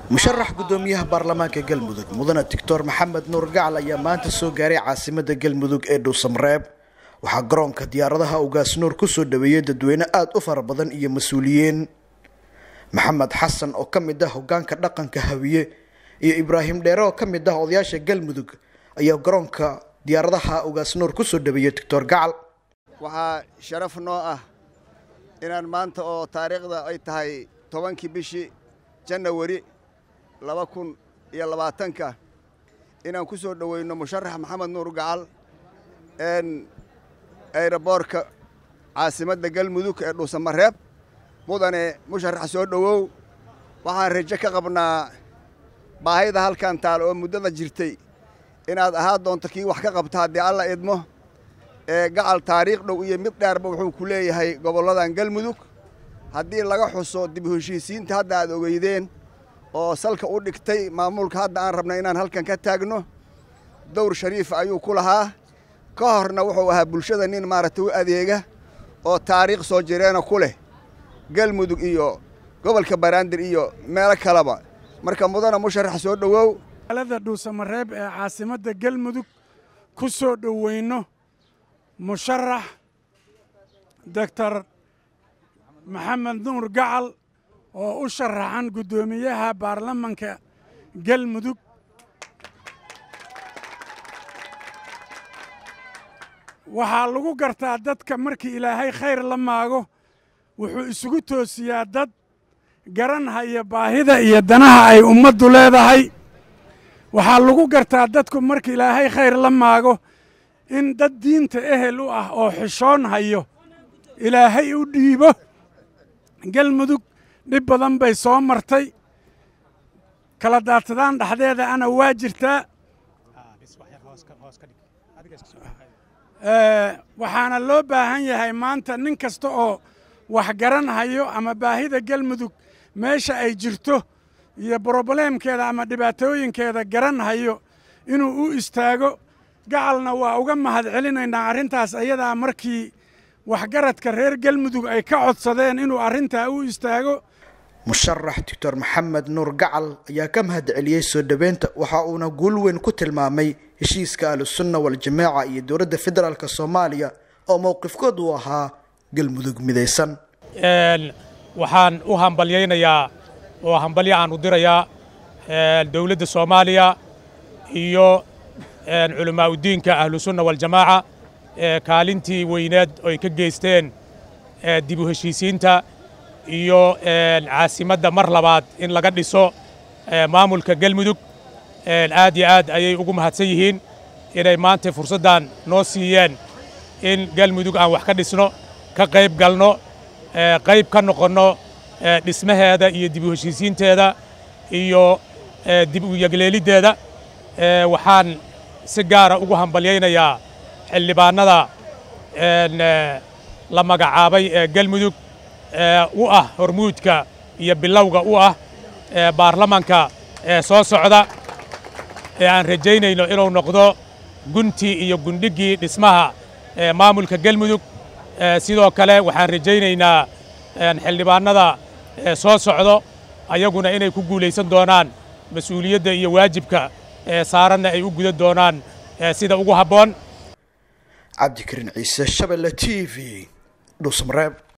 musharax guddoomiyaha baarlamaanka galmudug mudane doctor maxamed nuur gacal ayaa maanta soo gaaray caasimada galmudug ee dhuusamreeb waxaa garoonka diyaaradaha ugaas nuur kusoo dhaweeyey dadweyne aada u fara badan iyo mas-uuliyiin maxamed xasan oo ka mid ah hogaanka dhaqanka hawiye iyo ibraahim dheere oo ka mid ah odayaasha galmudug ayaa garoonka diyaaradaha ugaas nuur kusoo dhaweeyey doctor gacal waxaa sharaf noo ah inaan maanta oo taariikhda ay tahay tobankii bishii janawari laba kun iyo labaatanka inaan ku soo dhoweyno musharax maxamed nuur gacal n ayroboorka caasimadda galmudug ee dhuusamareeb mudane musharax soo dhowow waxaan rajo ka qabnaa baahida halkan taal oo muddada jirtay inaad ahaa doonto kii wax ka qabta haddii alla idmo ee gacal taariikh dhow iyo mid dheerba wuxuu ku leeyahay gobolladan galmudug haddii laga xuso dib u heshiisiinta hadda aad ogeydeen oo salka u dhigtay maamulka hadda aan rabna inaan halkan ka taagno dowr shariif ayuu ku lahaa ka horna wuxuu ahaa bulshada nin maaragtay u adeega oo taariikh soo jireena ku leh galmudug iyo gobolka baraandir iyo meelo kaleba marka mudana musharax soo dhowow alada dhuusamareeb ee caasimadda galmudug ku soo dhoweyno musharax doctor maxamed nuur gacal oo u sharaxan guddoomiyaha baarlamanka galmudug waxaa lagu gartaa dadka markii ilaahay khayr la maago wuxuu isugu toosiyaa dad garan haya baahida iyo danaha ay ummaddu leedahay waxaa lagu gartaa dadku marka ilaahay khayr la maago in dad diinta ehel u ah oo xishoon hayo ilaahay u dhiibo galmudug dhib badan bay soo martay kala daatadaan dhexdeeda ana waa jirtaa waxaana loo baahan yahay maanta nin kasta oo wax garan hayo ama baahida galmudug meesha ay jirto iyo brobleemkeeda ama dhibaatooyinkeeda garan hayo inuu u istaago gacalna waa uga mahad celinaynaa arrintaas ayadaa markii waxgaradka reer galmudug ay ka codsadeen inuu arrintaa u istaago musharax doctor maxamed nuur gacal ayaa ka mahad celiyey soo dhoweynta waxa uuna guul weyn ku tilmaamay heshiiska ahlusunna waljamaaca iyo dowladda federaalk soomaaliya oo mowqifkood uu ahaa galmudug midaysan waxaan u hambalyaynayaa oo hambalyo aan u dirayaa dowladda soomaaliya iyo culammaa udiinka ahlusunna waljamaaca kaalintii weyneed oy ka geysteen dib u heshiisiinta iyo caasimadda mar labaad in laga dhiso maamulka galmudug aad iyo aad ayay ugu mahadsan yihiin inay maanta fursaddan noo siiyeen in galmudug aan wax ka dhisno ka qayb galno qayb ka noqonno dhismaheeda iyo dib u heshiisiinteeda iyo dib u yegleeliddeeda waxaan si gaara ugu hambalyaynayaa xildhibaannada la magacaabay ee galmudug u ah hormuudka iyo bilowga u ah baarlamanka soo socda ee aan rajaynayno inuu noqdo guntii iyo gundhiggii dhismaha maamulka galmudug sidoo kale waxaan rajaynaynaa xildhibaannada soo socdo ayaguna inay ku guulaysan doonaan mas-uuliyadda iyo waajibka saaranna ay u gudan doonaan sida ugu habboon cabdikariin ciise shabelle t v dhuusmareeb